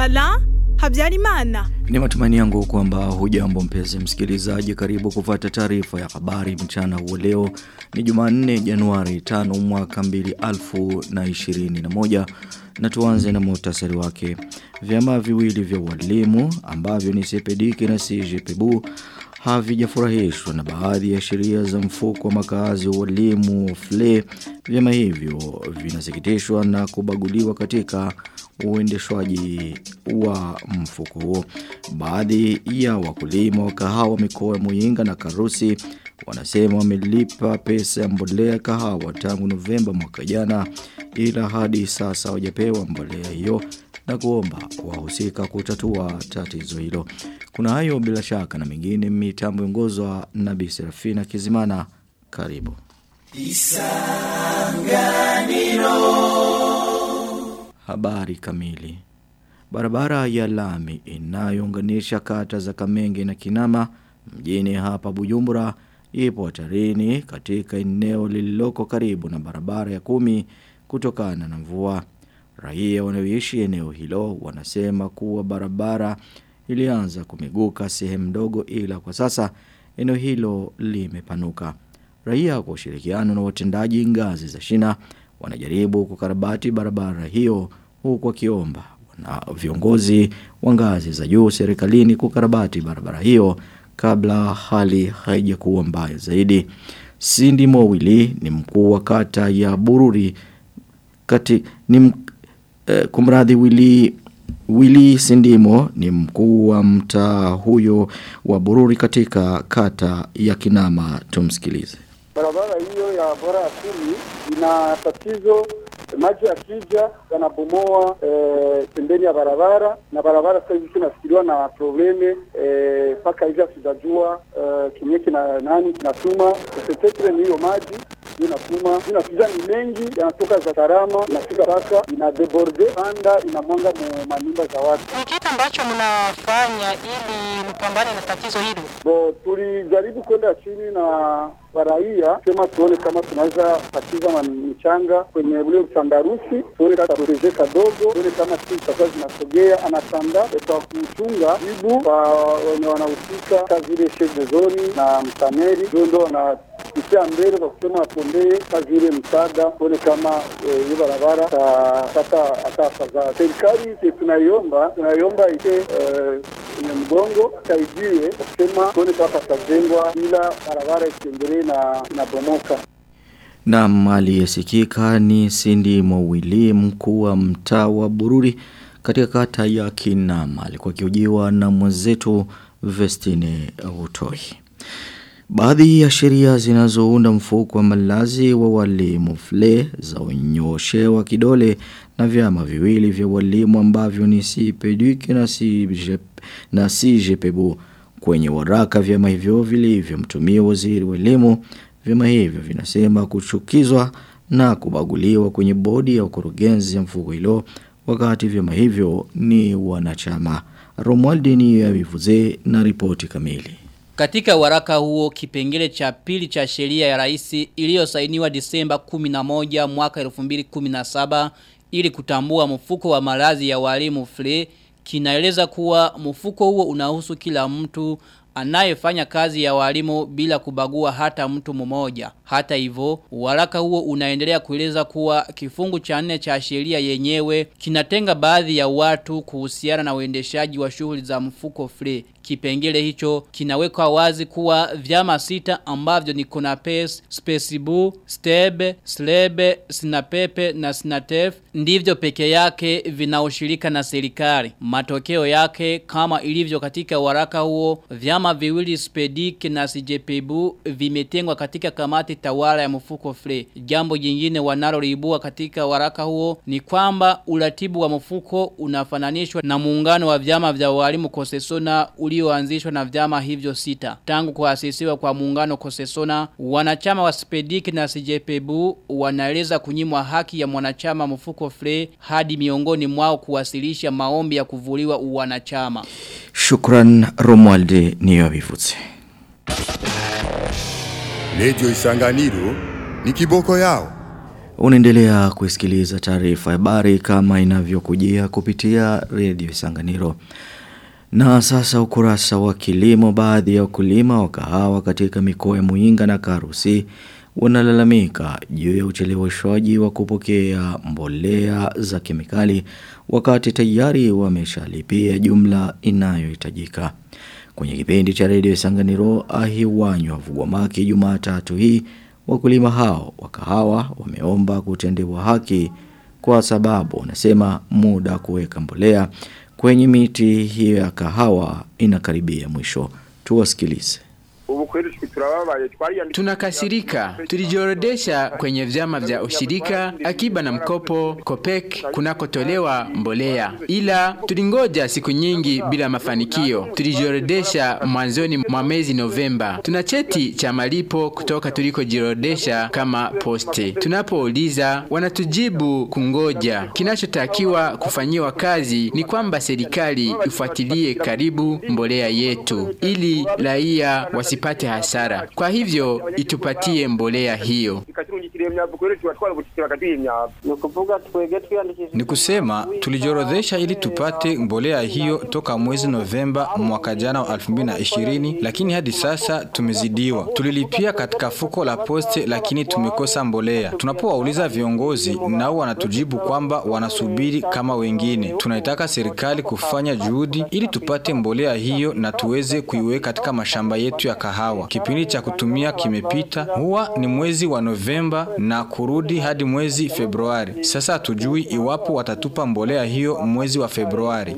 Bala Habyarimana. Ni matumaini yangu kwamba hujambo mpenzi msikilizaji karibu kufuata taarifa ya habari mchana huo leo ni Jumanne Januari 5 mwaka 2021 na tuanze na muhtasari wake. Vyama viwili vya walimu ambavyo ni Sepediki na CGPBU havijafurahishwa na baadhi ya sheria za mfuko wa makazi wa walimu FLE. Vyama hivyo vinasikitishwa na kubaguliwa katika uendeshwaji wa mfuko huo. Baadhi ya wakulima wa kahawa mikoa ya Muyinga na Karusi wanasema wamelipa pesa ya mbolea kahawa tangu Novemba mwaka jana ila hadi sasa hawajapewa mbolea hiyo na kuomba wahusika kutatua tatizo hilo. Kuna hayo bila shaka na mengine mitambo ongozwa na Bi Serafina Kizimana karibu. Habari kamili. Barabara ya lami inayounganisha kata za Kamenge na Kinama mjini hapa Bujumbura ipo hatarini katika eneo lililoko karibu na barabara ya kumi kutokana na mvua. Raia wanaoishi eneo hilo wanasema kuwa barabara ilianza kumeguka sehemu ndogo ila kwa sasa eneo hilo limepanuka. Raia kwa ushirikiano na watendaji ngazi za shina wanajaribu kukarabati barabara hiyo huku wakiomba na viongozi wa ngazi za juu serikalini kukarabati barabara hiyo kabla hali haijakuwa mbaya zaidi. Cindy Mowili ni mkuu wa kata ya Bururi kati ni eh, kumradhi Wili Wili Sindimo ni mkuu wa mtaa huyo wa Bururi katika kata ya Kinama tumsikilize. Barabara hiyo ya bora ya kumi ina tatizo maji yakija yanabomoa e, pembeni ya barabara na barabara sasa hivi tunafikiriwa na probleme mpaka e, hivi hatujajua e, kimie kina nani kinatuma petetre ni hiyo maji inatuma inakuja ni mengi yanatoka za karama inafika mpaka ina deborde panda inamwanga mu manyumba za watu. Ni kitu ambacho mnafanya ili mpambane na tatizo hilo? Bo, tulijaribu kwenda chini na waraia sema tuone kama tunaweza patiza michanga kwenye ule utandarusi, tuone kama tureje kadogo, tuone kama siku zitakuwa zinasogea. Anatanda kwa kuchunga jibu kwa wenye wanahusika kazi ile chef de zone na mtaneri, ndio ndo wanapitia mbele kwa kusema watuombee kazi ile msaada, tuone kama hiyo barabara tapata hata afadhali. Serikali tunaiomba tunaiomba ike kwenye mgongo saidiwe kusema tuone kama patajengwa, ila barabara isiendelee na inabomoka. Na mali yasikika ni Cindy Mowili mkuu wa mtaa wa Bururi katika kata ya Kinama alikuwa kiujiwa na mwenzetu Vestine Utoi. Baadhi ya sheria zinazounda mfuko wa malazi wa walimu FLE za unyoshewa kidole na vyama viwili vya walimu ambavyo ni CPDUK na CGP na CGPBU kwenye waraka vyama hivyo vilivyomtumia waziri wa elimu vyama hivyo vinasema kuchukizwa na kubaguliwa kwenye bodi ya ukurugenzi ya mfuko hilo wakati vyama hivyo ni wanachama Romualdini ya vivuze na ripoti kamili katika waraka huo kipengele cha pili cha sheria ya rais iliyosainiwa Disemba 11 mwaka 2017 ili kutambua mfuko wa malazi ya walimu FLE kinaeleza kuwa mfuko huo unahusu kila mtu anayefanya kazi ya walimu bila kubagua hata mtu mmoja. Hata hivyo, waraka huo unaendelea kueleza kuwa kifungu cha nne cha sheria yenyewe kinatenga baadhi ya watu kuhusiana na uendeshaji wa shughuli za mfuko FLE. Kipengele hicho kinawekwa wazi kuwa vyama sita ambavyo ni Konapes, Spesibu, Stebe, Slebe, Sinapepe na Sinatef ndivyo peke yake vinaoshirika na serikali. Matokeo yake kama ilivyo katika waraka huo vyama viwili Spedik na CJPBU vimetengwa katika kamati tawala ya mfuko FLE. Jambo jingine wanaloliibua katika waraka huo ni kwamba uratibu wa mfuko unafananishwa na muungano wa vyama vya walimu Kosesona ulioanzishwa na vyama hivyo sita. Tangu kuasisiwa kwa muungano Kosesona, wanachama wa Spedik na CJPBU wanaeleza kunyimwa haki ya mwanachama mfuko FLE hadi miongoni mwao kuwasilisha maombi ya kuvuliwa uwanachama. Shukran Romualde niyo bivutse. Radio Isanganiro ni kiboko yao. Unaendelea kusikiliza taarifa ya habari kama inavyokujia kupitia redio Sanganiro. Na sasa ukurasa wa kilimo baadhi ya wakulima wa kahawa katika mikoa ya Muinga na Karusi wanalalamika juu ya ucheleweshwaji wa kupokea mbolea za kemikali wakati tayari wameshalipia jumla inayohitajika. Kwenye kipindi cha redio Sanganiro ahiwanywa Vugwamaki Jumatatu hii wakulima hao wa kahawa wameomba kutendewa haki kwa sababu wanasema muda kuweka mbolea kwenye miti hiyo ya kahawa inakaribia mwisho. Tuwasikilize. Tunakasirika. Tulijiorodesha kwenye vyama vya ushirika, akiba na mkopo, Kopek kunakotolewa mbolea. Ila tulingoja siku nyingi bila mafanikio. Tulijiorodesha mwanzoni mwa mwezi Novemba. Tuna cheti cha malipo kutoka tulikojiorodesha kama poste. Tunapouliza wanatujibu kungoja. Kinachotakiwa kufanyiwa kazi ni kwamba serikali ifuatilie karibu mbolea yetu ili raia wasipate hasara. Kwa hivyo itupatie mbolea hiyo. Ni kusema tulijiorodhesha ili tupate mbolea hiyo toka mwezi Novemba mwaka jana wa 2020 lakini hadi sasa tumezidiwa. Tulilipia katika fuko la poste lakini tumekosa mbolea. Tunapowauliza viongozi nao wanatujibu kwamba wanasubiri kama wengine. Tunaitaka serikali kufanya juhudi ili tupate mbolea hiyo na tuweze kuiweka katika mashamba yetu ya kahawa. Kipindi cha kutumia kimepita, huwa ni mwezi wa Novemba na kurudi hadi mwezi Februari. Sasa hatujui iwapo watatupa mbolea hiyo mwezi wa Februari.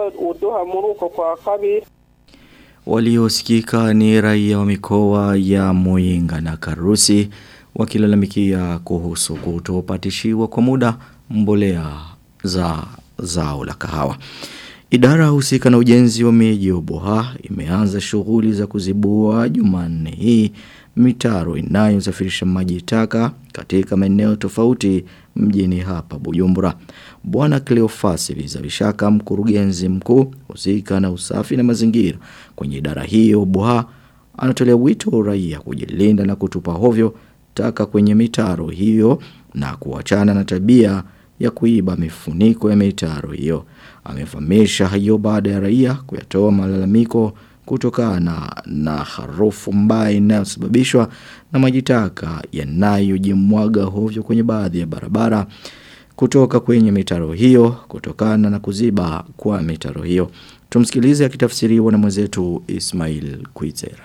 Waliosikika ni raia wa mikoa ya Muinga na Karusi wakilalamikia kuhusu kutopatishiwa kwa muda mbolea za zao la kahawa. Idara husika na ujenzi wa miji ya Boha imeanza shughuli za kuzibua Jumanne hii mitaro inayosafirisha maji taka katika maeneo tofauti mjini hapa Bujumbura. Bwana Cleophas Vizabishaka mkurugenzi mkuu husika na usafi na mazingira kwenye idara hiyo Boha anatolea wito raia kujilinda na kutupa hovyo taka kwenye mitaro hiyo na kuachana na tabia ya kuiba mifuniko ya mitaro hiyo. Amefahamisha hayo baada ya raia kuyatoa malalamiko kutokana na harufu mbaya inayosababishwa na maji taka yanayojimwaga hovyo kwenye baadhi ya barabara kutoka kwenye mitaro hiyo kutokana na kuziba kwa mitaro hiyo. Tumsikilize akitafsiriwa na mwenzetu Ismail Kuizera.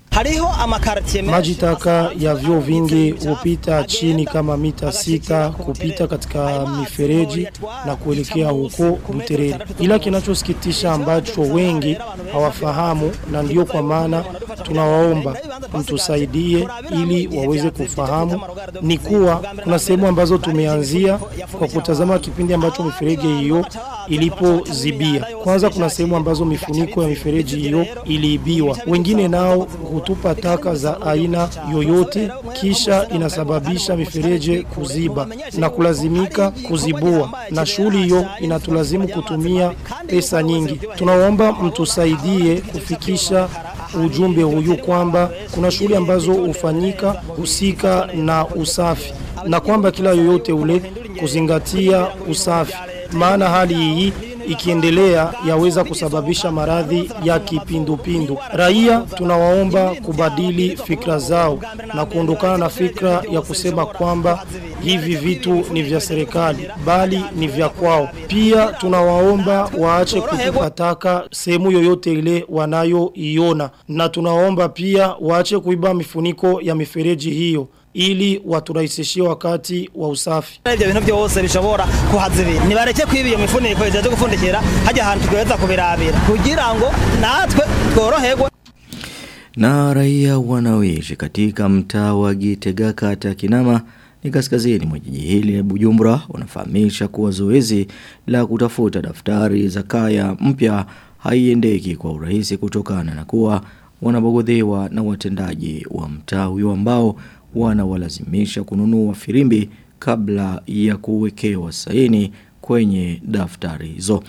Maji taka ya vyoo vingi hupita chini kama mita sita kupita katika mifereji na kuelekea huko Buterere. Ila kinachosikitisha ambacho wengi hawafahamu na ndio kwa maana tunawaomba mtusaidie ili waweze kufahamu ni kuwa kuna sehemu ambazo tumeanzia kwa kutazama kipindi ambacho mifereji hiyo ilipozibia. Kwanza kuna sehemu ambazo mifuniko ya mifereji hiyo iliibiwa. Wengine nao hutupa taka za aina yoyote kisha inasababisha mifereji kuziba na kulazimika kuzibua na shughuli hiyo inatulazimu kutumia pesa nyingi. Tunaomba mtusaidie kufikisha ujumbe huyu kwamba kuna shughuli ambazo hufanyika husika na usafi na kwamba kila yoyote ule kuzingatia usafi maana hali hii ikiendelea yaweza kusababisha maradhi ya kipindupindu. Raia tunawaomba kubadili fikra zao na kuondokana na fikra ya kusema kwamba hivi vitu ni vya serikali bali ni vya kwao. Pia tunawaomba waache kutupa taka sehemu yoyote ile wanayoiona, na tunawaomba pia waache kuiba mifuniko ya mifereji hiyo ili waturahisishie wakati wa usafi. Ibyo bintu byose bishobora kuhazibira. Nibareke kwiba iyo mifuniko izaje gufundikira hajya ahantu tweza kubirabira kugira ngo natwe tworoherwe. Na raia wanaoishi katika mtaa wa Gitega kata Kinama ni kaskazini mwa jiji hili la Bujumbura wanafahamisha kuwa zoezi la kutafuta daftari za kaya mpya haiendeki kwa urahisi kutokana na kuwa wanabogodhewa na watendaji wa mtaa huyo ambao wanawalazimisha kununua firimbi kabla ya kuwekewa saini kwenye daftari hizo.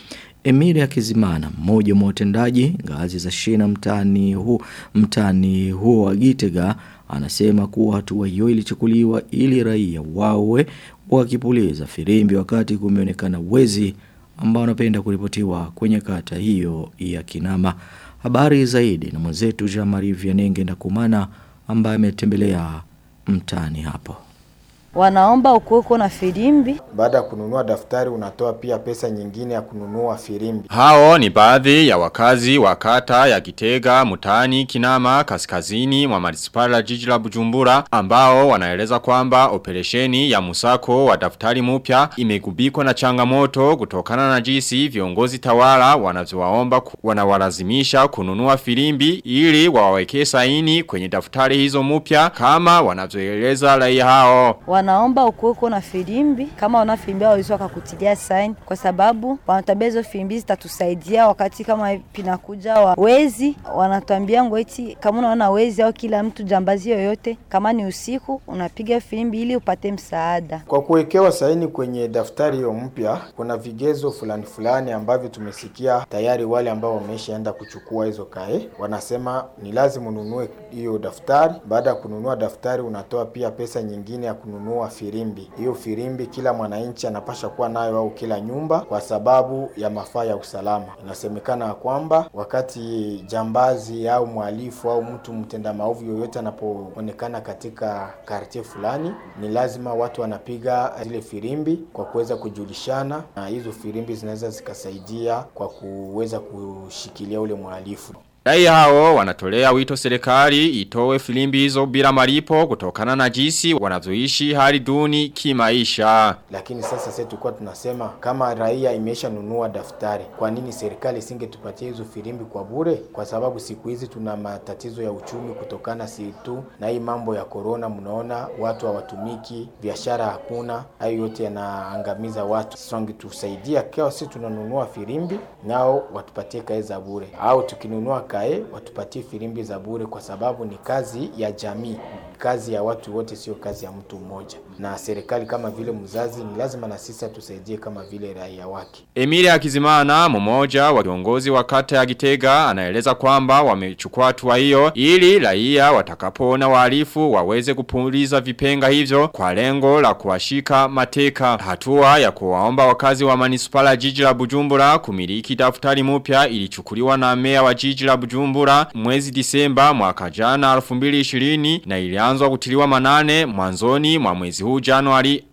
Emiri Akizimana mmoja wa watendaji ngazi za shina mtani huu mtani huo wa Gitega anasema kuwa hatua hiyo ilichukuliwa ili raia wawe wakipuliza firimbi wakati kumeonekana wezi ambao wanapenda kuripotiwa kwenye kata hiyo ya Kinama. Habari zaidi na mwenzetu Jean-Marie Vianenge Ndakumana ambaye ametembelea mtani hapo. Wanaomba ukuweko na filimbi. Baada ya kununua daftari unatoa pia pesa nyingine ya kununua filimbi. Hao ni baadhi ya wakazi wa kata ya Kitega, Mutani, Kinama, Kaskazini, mwa manispala jiji la Bujumbura ambao wanaeleza kwamba operesheni ya musako wa daftari mpya imegubikwa na changamoto kutokana na jinsi viongozi tawala wanavyowaomba wanawalazimisha kununua filimbi ili wawaweke saini kwenye daftari hizo mpya kama wanavyoeleza raia hao wanaomba ukuweko na filimbi kama wana filimbi wawezi wakakutilia sign, kwa sababu wanatuambia hizo filimbi zitatusaidia wakati kama pinakuja wa wezi. Wanatuambia ngo eti kama unaona wezi au kila mtu jambazi yoyote, kama ni usiku unapiga filimbi ili upate msaada. Kwa kuwekewa saini kwenye daftari hiyo mpya, kuna vigezo fulani fulani ambavyo tumesikia tayari wale ambao wameshaenda kuchukua hizo kae wanasema ni lazima ununue hiyo daftari. Baada ya kununua daftari, unatoa pia pesa nyingine ya kununua kununua firimbi. Hiyo firimbi kila mwananchi anapasha kuwa nayo au kila nyumba kwa sababu ya mafaa ya usalama. Inasemekana kwamba wakati jambazi au mhalifu au mtu mtenda maovu yoyote anapoonekana katika kartie fulani, ni lazima watu wanapiga zile firimbi kwa kuweza kujulishana, na hizo firimbi zinaweza zikasaidia kwa kuweza kushikilia ule mhalifu. Raia hao wanatolea wito serikali itowe filimbi hizo bila malipo kutokana na jinsi wanavyoishi hali duni kimaisha. Lakini sasa sisi tulikuwa tunasema kama raia imesha nunua daftari, kwa nini serikali isingetupatia hizo filimbi kwa bure? Kwa sababu siku hizi tuna matatizo ya uchumi kutokana si tu na hii mambo ya corona. Mnaona watu hawatumiki, biashara hakuna, hayo yote yanaangamiza watu. Sasa wangetusaidia kwa sisi tunanunua filimbi, nao watupatie kae za bure, au tukinunua kae watupatie filimbi za bure, kwa sababu ni kazi ya jamii, kazi ya watu wote, sio kazi ya mtu mmoja. Na serikali kama vile mzazi, ni lazima na sisi tusaidie kama vile raia wake. Emile Akizimana, mmoja wa viongozi wa kata ya Gitega, anaeleza kwamba wamechukua hatua hiyo ili raia watakapoona wahalifu waweze kupuliza vipenga hivyo kwa lengo la kuwashika mateka. Hatua ya kuwaomba wakazi wa manispala jiji la Bujumbura kumiliki daftari mpya ilichukuliwa na meya wa jiji la Bujumbura mwezi Disemba mwaka jana 2020 na ilianzwa kutiliwa manane mwanzoni mwa mwezi huu Januari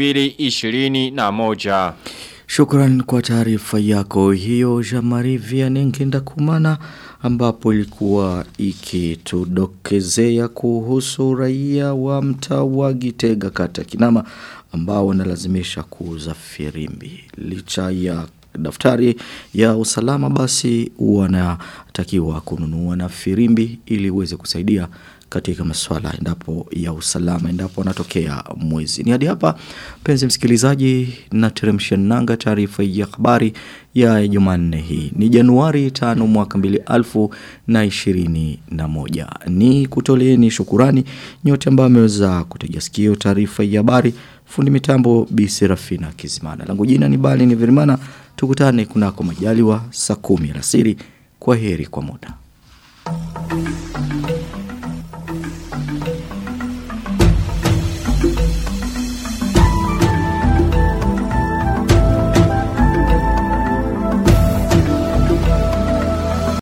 2021. Shukran kwa taarifa yako hiyo Jamari Vianengenda Kumana ambapo ilikuwa ikitudokezea kuhusu raia wa mtaa wa Gitega kata Kinama ambao wanalazimisha kuuza firimbi licha ya daftari ya usalama basi wanatakiwa kununua na firimbi ili uweze kusaidia katika masuala endapo ya usalama endapo wanatokea mwezi. Ni hadi hapa penzi msikilizaji na teremsha nanga taarifa ya habari ya Jumanne hii. Ni Januari 5 mwaka 2021. Ni kutoleeni shukurani nyote ambao mmeweza kutegea sikio taarifa ya habari. Fundi mitambo Bi Serafina Kizimana. Langu jina ni Bali ni Virimana. Tukutane kunako majaliwa saa 10 alasiri. Kwa heri kwa muda.